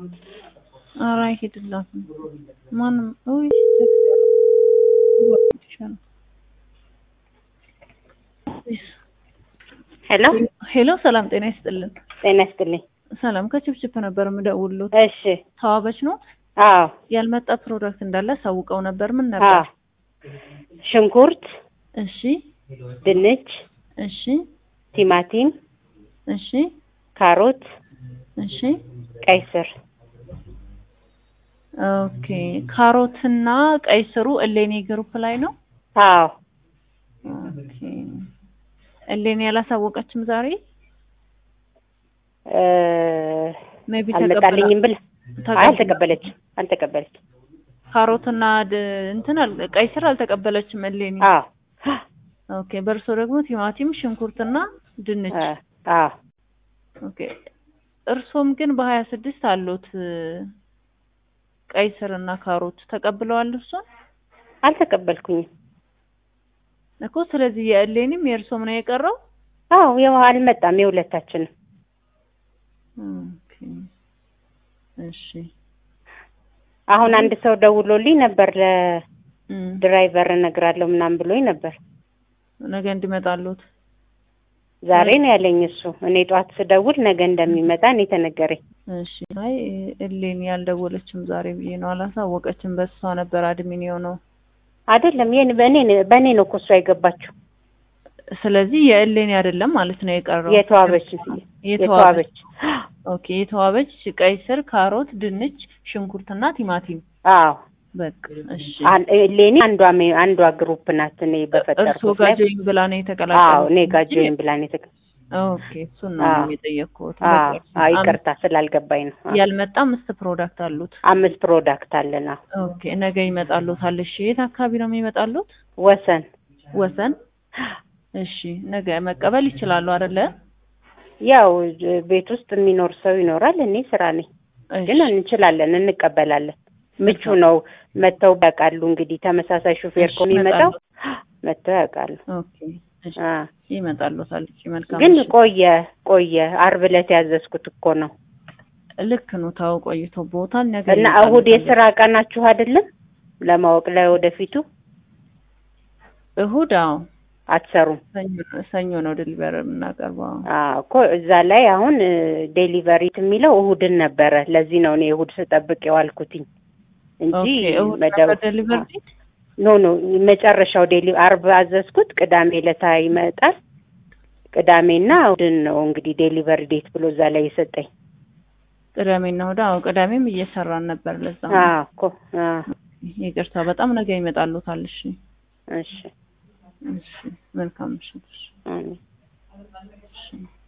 ኧረ አይሄድላትም። ማንም ውይ ቴክስት ያደረኩት ይሻላል። ሄሎ ሄሎ ሰላም ጤና ይስጥልን። ጤና ይስጥልኝ። ሰላም ከችፕችፕ ነበር የምደውልሎት። እሺ ተዋበች ነው አዎ ያልመጣ ፕሮዳክት እንዳለ ሳውቀው ነበር። ምን ነበር? አዎ ሽንኩርት፣ እሺ ድንች፣ እሺ ቲማቲም፣ እሺ ካሮት፣ እሺ ቀይ ስር ኦኬ። ካሮትና ቀይ ስሩ እሌኒ ግሩፕ ላይ ነው። አዎ ኦኬ። እሌኒ ያላሳወቀችም ዛሬ እ ሜቢ አልመጣልኝም ብላ አይ አልተቀበለችም አልተቀበለችም። ካሮትና ድ- እንትን አል- ቀይ ስር አልተቀበለችም እሌኒ። አዎ ኦኬ። በእርሶ ደግሞ ቲማቲም፣ ሽንኩርትና ድንች። እ አዎ ኦኬ። እርሶም ግን በሀያ ስድስት አሉት እ፣ ቀይ ስር እና ካሮት ተቀብለዋል እርሶን አልተቀበልኩኝም። እኮ። ስለዚህ የእሌኒም የእርሶም ነው የቀረው። አዎ ያው አልመጣም የሁለታችንም። ኦኬ። እሺ አሁን አንድ ሰው ደውሎልኝ ነበር እም፣ ለድራይቨር እነግራለሁ ምናምን ብሎኝ ነበር። ነገ እንዲመጣሉት ዛሬ ነው ያለኝ እሱ። እኔ ጠዋት ስደውል ነገ እንደሚመጣ እኔ ተነገረኝ። እሺ። አይ እሌኒ ያልደወለችም ዛሬ ብዬ ነው አላሳወቀችም። በሷ ነበር አድሚን የሆነው። አይደለም የኔ በእኔ በእኔ ነው እኮ እሷ የገባችው። ስለዚህ የእሌኒ አይደለም ማለት ነው የቀረው። የተዋበች የተዋበች የተዋበች ኦኬ። የተዋበች ቀይ ስር፣ ካሮት፣ ድንች፣ ሽንኩርትና ቲማቲም። አዎ በቃ እሺ። አን- ሌኒ አንዷ ሜ- አንዷ ግሩፕ ናት። እኔ እርሶ በፈጠርኩት ጋር ላይ ጆይን ብላ ነው አዎ የተቀላቀለው? እኔ ጋር ጆይን ብላ ነው የተቀ ኦኬ። እሱን ነው አዎ። የጠየቅኩት። አዎ በቃ አዎ ይቅርታ ስላልገባኝ ነው። አዎ። ያልመጣ አምስት ፕሮዳክት አሉት። አምስት ፕሮዳክት አለን። አዎ ኦኬ። ነገ ይመጣሉታል። እሺ። የት አካባቢ ነው የሚመጣሉት? ወሰን ወሰን። እሺ። ነገ መቀበል ይችላሉ አይደለ? ያው እ- ቤት ውስጥ የሚኖር ሰው ይኖራል። እኔ ስራ ነኝ፣ እሺ። ግን እንችላለን፣ እንቀበላለን። ምቹ ነው። መጥተው ያውቃሉ። እንግዲህ ተመሳሳይ ሹፌር እሺ፣ ከሚመጣው ይመጣሉ። መጥተው ያውቃሉ። ኦኬ። እሺ። አ ይመጣሉታል። እሺ። መልካም። ግን እሺ። ቆየ ቆየ። አርብ ዕለት ያዘዝኩት እኮ ነው ልክ ነው። ታው ቆይቶ ቦታል። ነገ እና ይመጣሉታል። እሁድ የስራ ቀናችሁ አይደለም? ለማወቅ ላይ ወደፊቱ እሁድ አዎ፣ አትሰሩም? ሰኞ- ሰኞ ነው ዲሊቨር የምናቀርበው። አዎ እኮ እዛ ላይ አሁን ዴሊቨሪ የሚለው እሁድን ነበረ። ለዚህ ነው እኔ እሁድ ስጠብቅ የዋልኩትኝ እንጂ ኦኬ። እሁድ መደብ ነበር ዲሊቨር ዴት? ኖ ኖ መጨረሻው ዴሊ አርብ አዘዝኩት። ቅዳሜ ለታ ይመጣል። ቅዳሜና እሁድን ነው እንግዲህ ዴሊቨሪ ዴት ብሎ እዛ ላይ የሰጠኝ። ቅዳሜና እሁድ። አዎ ቅዳሜም እየሰራን ነበር። ለዛ ነው። አዎ እኮ አዎ። ይቅርታ በጣም ነገ ይመጣሉታል። እሺ እሺ እሺ። መልካም ምሽት። እሺ። አሜን። እሺ።